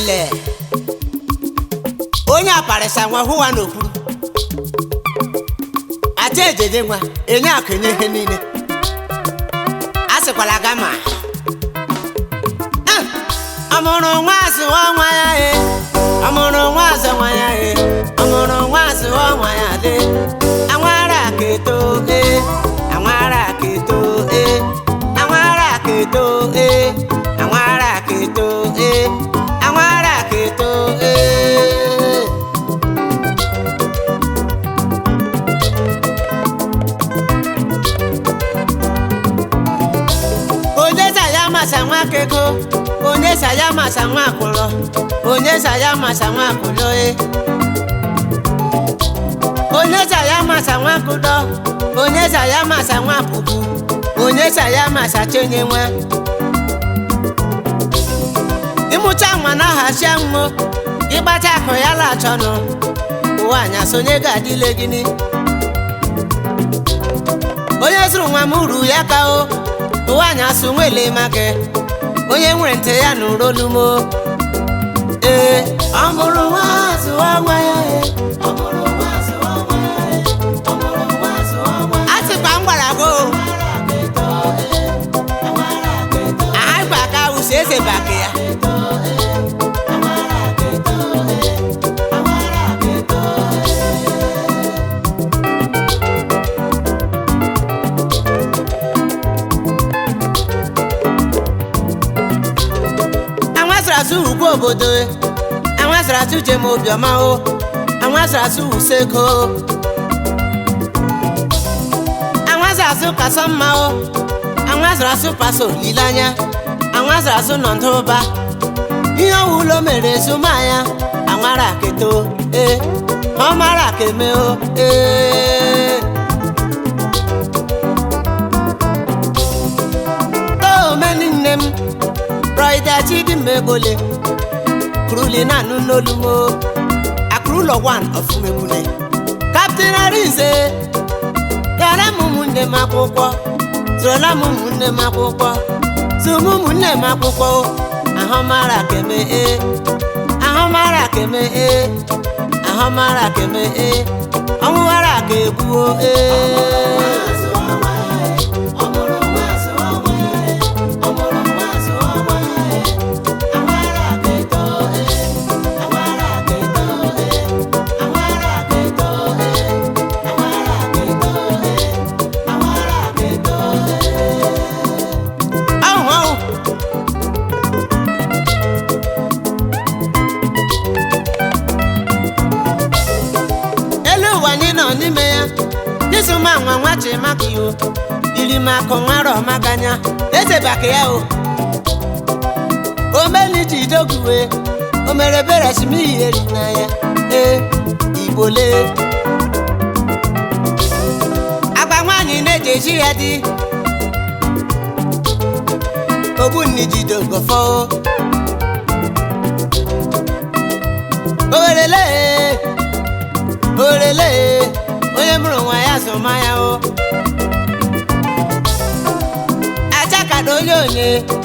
le onye aparịsa nwa hụwa n'okpuru aja ejeje nwa enye akụ enye ihe niile a sịkwala gama ọmụrụ nwa azụwa nwa ya e ọmụrụ nwa azụ nwa ya e ọmụrụ nwa azụwa nwa ya de anwara ka eto e anwara ka eto e anwara ka eto e anwara ka eto e anwara ka eto e onye saya masa nwa kego onye saya masa nwa akwụlọ onye saya masa nwa akwụlọ e onye saya masa nwa kụdọ onye saya masa nwa pupu onye saya masa chenye nwa ịmụcha nwa na hasia nwo ịgbacha akụ ya lachọnụ ụwa anya sonye ga-adịle gịnị onye zụrụ nwa m uru ya ka o ụwa anya so nwele maka onye nwere ntị ya nụrụ olu m o. ee ọ mụrụ nwa zụwa nwa ya e ọ mụrụ nwa zụwa nwa ya e ọ mụrụ nwa zụwa nwa ya a sịkwa m gwara gị o anyị gwa ka ụsọ eze baka ya anwasịrị asụ ugwu obodo e. anwasịrị asụ jem obiọma o anwasịrị asụ usekho o. anwasịrị asụ kasọ mma o anwasịrị asụ paso olileanya anwasịrị asụ nọ ndụba ihe ọwụlọ mere ezumanya anwara keto e ọ mara ka eme o ee toomeni nne m Rọịda Chidimegbole Kruli na anụ n'olu m o. Akụrụlọ wan ọfụmegbule Kaptin Arinze Gara m ụmụnne m akwụkwọ Zụrụla m ụmụnne m akwụkwọ Zụm ụmụnne m akwụkwọ o. Ahụ mara keme e Ahụ mara keme e Ahụ mara keme e Ọnwụ ghara ka egbuo e ahụ ahụ elu ụwa anyị nọ n'ime ya jisuma nwa nwa chimaka yo irimakụ nwara ọmaganya eze baka ya o omeni ji doguwe o mere bere simiyi eri na ya ee igbole agba nwaanyị na-eji eji ya dị ogbunni jide ogofo orele orele onye mụrụ nwa ya zụma ya o achakado onye onye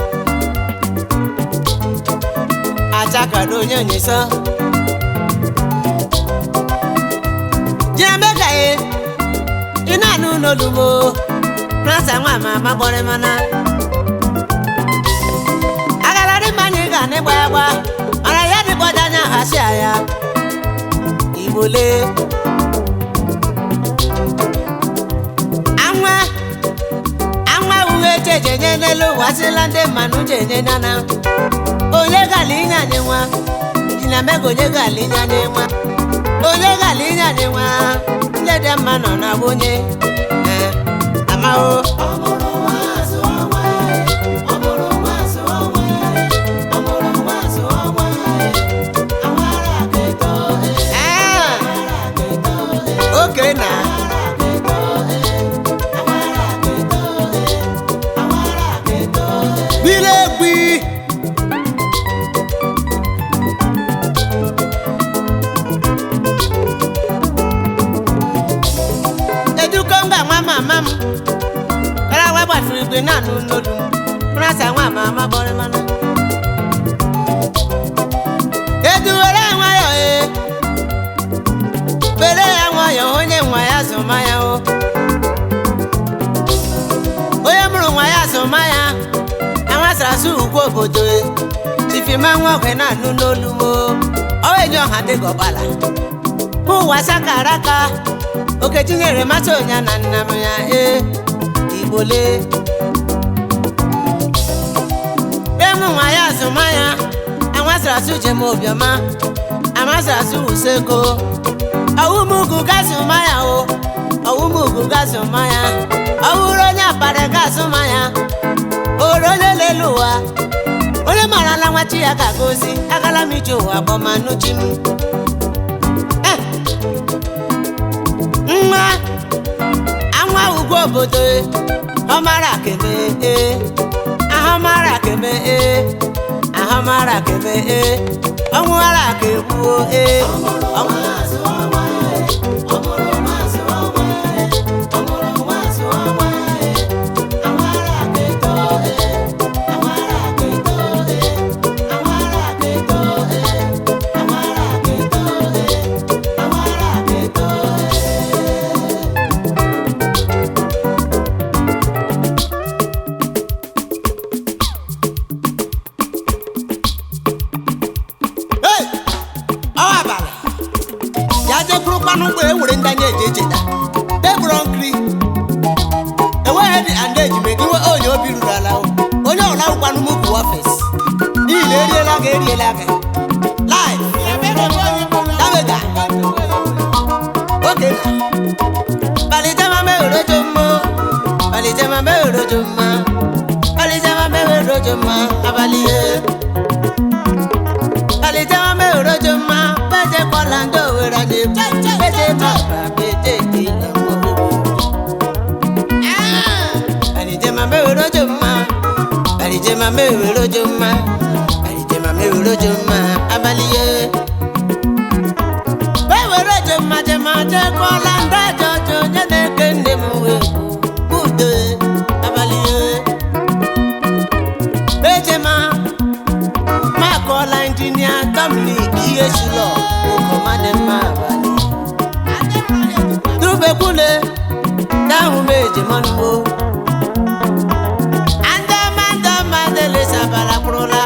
achakado onye onye sọ jiamegaye ị na-anụ n'olumo prasa nwa ma ama gbọrị mana agararị mmanya ị ga n'ịgba ya gba mana ya dịgbọja anya hasi ya igbole anwa anwa uwe chejenye n'elu ụwa sịla ndị mmanụ jenye nyana onye gala inye anyị nwa jina mego onye gala inye anyị nwa onye gala inye anyị nwa ndị dị mma nọ na onye eh, amahụ Ah, oke na biri egbi eduko nga nwa mama m kara nwa gbafuru igwe na-anụ n'olu m mrasa nwa mama bọrọ mana ugwu obodo e chifima nwa ogwe na-anụ n'olu mo oenye ọha dịka ọkpala ụwa sakara aka okechi nyere mmasị onya na nna m ya e igbole emu nwa ya azụmahịa amasịrị asụ jem obiọma amasịrị asụ useko ọwụmugwu gasụmahịa o ọwụmugwu gasụmahịa ọwụrụ onye akpara gasụmahịa oro onye lelu ụwa onye mara na nwachi ya ka gozi agala m ije ụwa gbọmanuchi m Eh. nwa anwa ugwu obodo e, ọ mara keme e ahụ mara keme e ahụ mara keme e ọnwụ ara ka egbuo e ọnwụ Hey! ọ abalị ya jekwuru kpanụ ụgbọ ewere ndị anya eji echeta tebụl nkiri enweghị dị and ejime iwe onye obi ruru ala o. onye ọla ụkwanụ m bụ ọfịs n'ihi na eriela gị eriela gị live damega oke na palitema mewerojo mmo palitema mewerojo mma palitema mewerojo mma abalị ihe Alìjẹ́wọ́ mẹ́rọ jọ máa bẹ́jẹ̀ kọ́lá ń dòwúrọ̀ ní bẹ́jẹ̀ bàbá bẹ́jẹ̀ kí lọ́wọ́ gbogbo. Alìjẹ́wọ́ mẹ́rọ jọ máa Alìjẹ́wọ́ mẹ́rọ jọ máa Alìjẹ́wọ́ mẹ́rọ jọ máa abalíyé. Mẹ́rọ jọ máa jẹ máa jẹ́ kọ́lá ń dájọ́ jọ nyẹ́nẹ́ kéde mú ewu kúde abalíyé. Bẹ́jẹ̀ máa makọla injinia dominic ihe shilọ okomade mma abalị dubekwule dáhùn méje mọ́nùmó andama andama délé sabala kúrọ́lá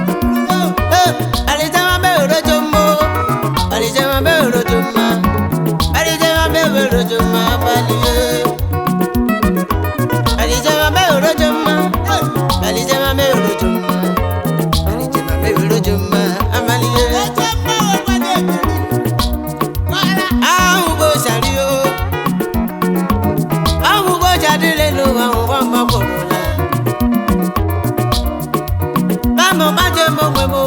alijama bẹ́ẹ̀ rojo mọ́ alijama bẹ́ẹ̀ rojo mọ́ alijama bẹ́ẹ̀ rojo mọ́ balùwẹ̀ alijama bẹ́ẹ̀ rojo mọ́ alijama bẹ́ẹ̀ rojo mọ́ alijama bẹ́ẹ̀ rojo mọ́ amaliye. ahun bó sàrí o ahun bó jáde lé lo àwọn ọmọ kòrò la. bámu bá jẹ mọ wẹ mo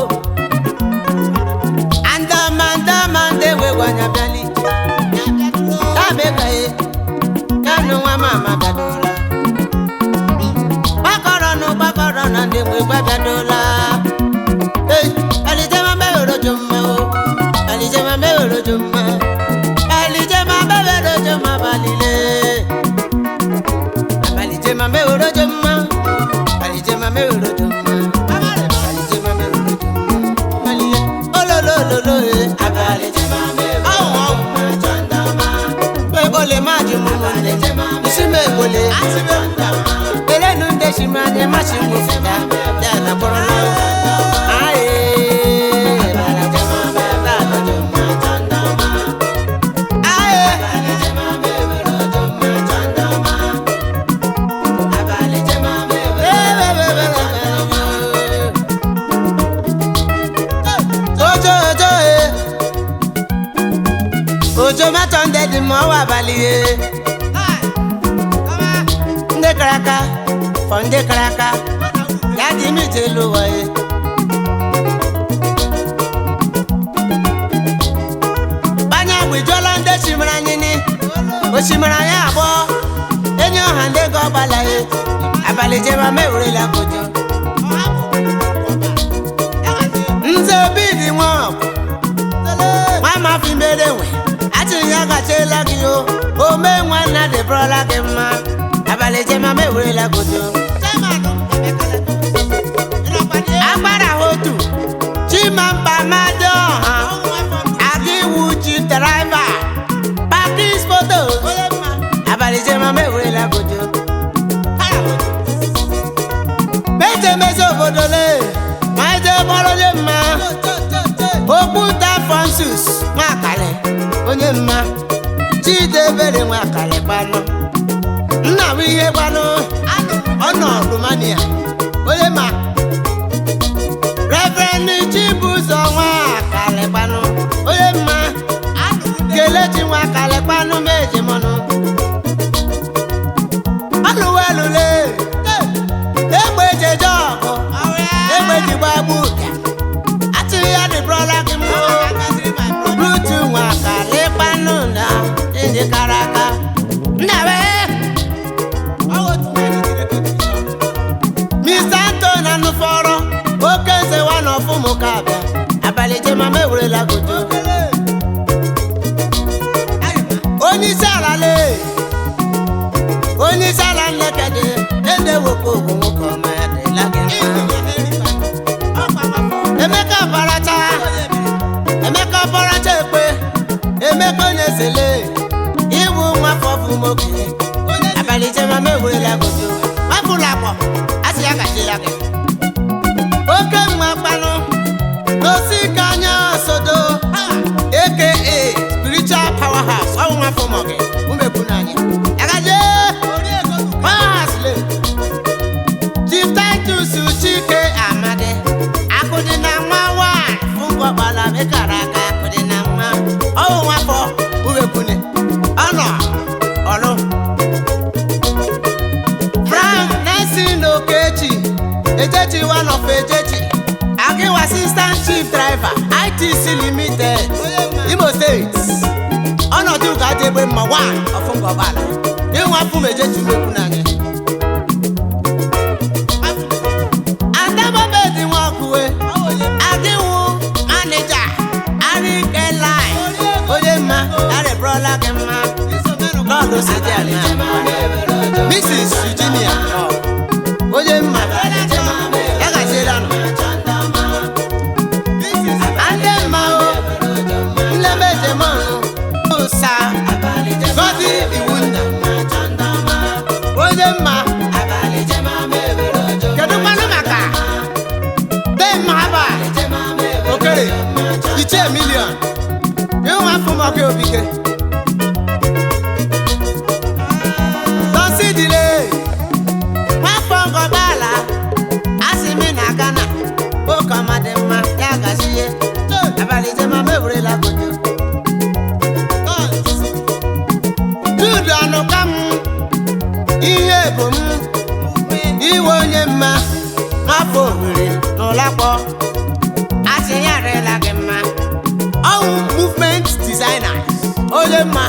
andama andama ndewe wanya biali tábé kàyé kánú wa máa ma bàdúrà gbàkọrọ nù gbàkọrọ nà ndewe gbàbàdúrà. Alijama bẹ́ẹ̀ rojo mọ́ o, alijama bẹ́ẹ̀ rojo mọ́, alijama bẹ́ẹ̀ rojo mọ́ balile. Alijama bẹ́ẹ̀ rojo mọ́, alijama bẹ́ẹ̀ rojo mọ́, alijama bẹ́ẹ̀ rojo mọ́ balile. Ololololo ye, abalijama bẹ́ẹ̀ rojo mọ́ jandama. Ebole ma ju mu mu le, isime ebole. Elenu nde si ma ne ma si mu fita, dana kɔrɔ na. Aye, abalijama bẹ́ẹ̀ rojo mọ́ jandama. Aye, abalijama bẹ́ẹ̀ rojo mọ́ jandama. Abalijama bẹ́ẹ̀ rojo mọ́ jandama. Ojo ojo e. Ojo mẹ́tọ̀ ń dẹ́di mọ́ wà balìyé. Ndé karaka, fọ̀ ndé karaka, yáàdì mi ti lu wọ̀nyí. Banye agbèjọ́ lọ ndé simira nyini, osimira yẹn àbọ̀, enyi ọ̀hà ndé gọ́ gbalaye, abalị jeba mewure la kojo. Nze obi dị nwa ọgụ. nwa ma fi mere nwe atịghị ya gachela gị o ome nwanna dịbụrụla gị mma abalị jema ma ewerela godo agbara ha otu chimampa mmadụ ọha aga iwu chi draiva pakis foto abalị jema ma ewerela godo mejemezi obodo lee onye mma chidebere nwa akara gbanụ nna m ihe gbanụ ọ nọ Romania onye ma Reverend Chibuzọ nwa akara gbanụ onye mma kelechi nwa akara gbanụ meji mọnụ ọnụwelule egbe jeje ọgụ egbe ji gbagbu ụbịa atụghị ya dịbụrọla gị mbụ rutu nwa akara ịkpanụ na ndị kara aka ndawe Mr. Anton anụfọrọ oke nze wa na ọfụmụ ka abịa abalị jemama ewerela godo onye isi ala lee onye isi ala nlekede na-ewekwa ogwu nwoke ọma ya dịla gị mma emeka baracha emeka baracha ekpe emeka onye sele iwu nwa fọfụ nwoke abalị jemama ewerela godo mapụla akpọ asị ya gaji ya gị oke mma kpanụ n'osi ka anya sodo aka spiritual powerhouse ọnwụ nwa fọmọ gị umekwu n'anya agaje powerhouse le chief titus chike amadi akụdị na nwa nwanyị fụngwakpala mekara aka akụdị na nwa ọnwụ nwa fọ umekwune ọnọ ọlụ Frank Nelson Okechi Ejechi one of Ejechi Agiwa assistant chief driver ITC limited Imo State ọnọdụ ụka dị egbe mma one ọfụngọgbala ịnwa fụm Ejechi mekwu n'anya Adamobedi Nwakwuwe Adịwụ manija Arike line onye mma arịbụrọla gị mma lọọdụ sidi ala Mrs. Eugenia onye mma ya gaziela nụ ndị mma o nlemejemanụ ụsa gọzi iwu nna onye mma kedu mmanụ maka demma aba okere ichie milion ịhụ afọ mọka obike tọsidile nwafọ ngọgbala asị mi na Ghana oke ọma dị mma ya gazie abalị jemama ewerela gojo judu anụka m ihe bụ m iwe onye mma nwafọ owere n'ụlakpọ asị ya arịla gị mma ọwụ movement designers onye mma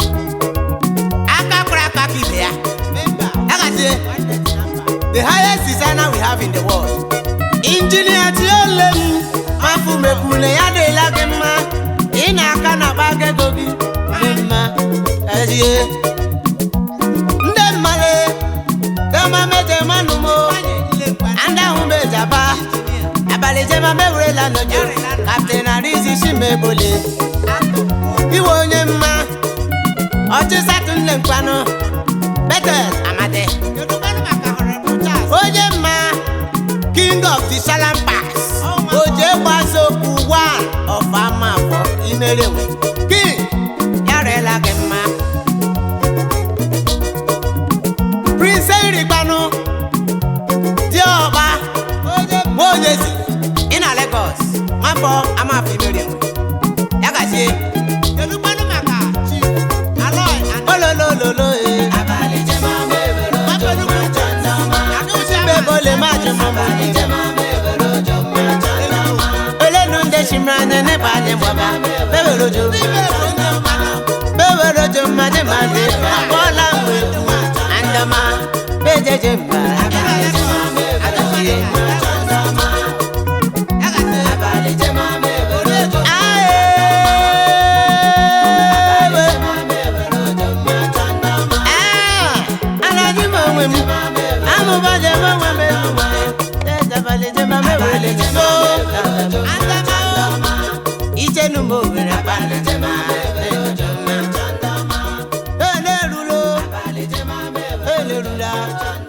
aka kpara aka ka ibe ya ya gazie the highest designer we have in the world. Injinia Tiole m afụmekwune ya dịla gị mma ị na-aka na akpa ego gị dị mma ezie ndị mmale kama mejemanụ mo ndị ahụ mejaba abalị jemama ewerela n'onyo kapten arizi shimegbole iwe onye mma ọchịsatụ nne mkpanụ betel amade onye mma king of the salam pass oje gbazokwu one of amafọ imerenwe king ya rela gị mma prince erigbanụ diọkpa nwaonyezi ị na Lagos nwafọ amafọ imerenwe ya gazie kedu gbanụ maka chief aloy ololololo ee bebole maji mama elenu nde shimrane ne bale baba bebe rojo bebe rojo maji maji bola mwetu andama bejeje mba amụbaje mmanwe mezuwe ejabalije mamewele so ichenu mo were balije ma ele rulo ele rula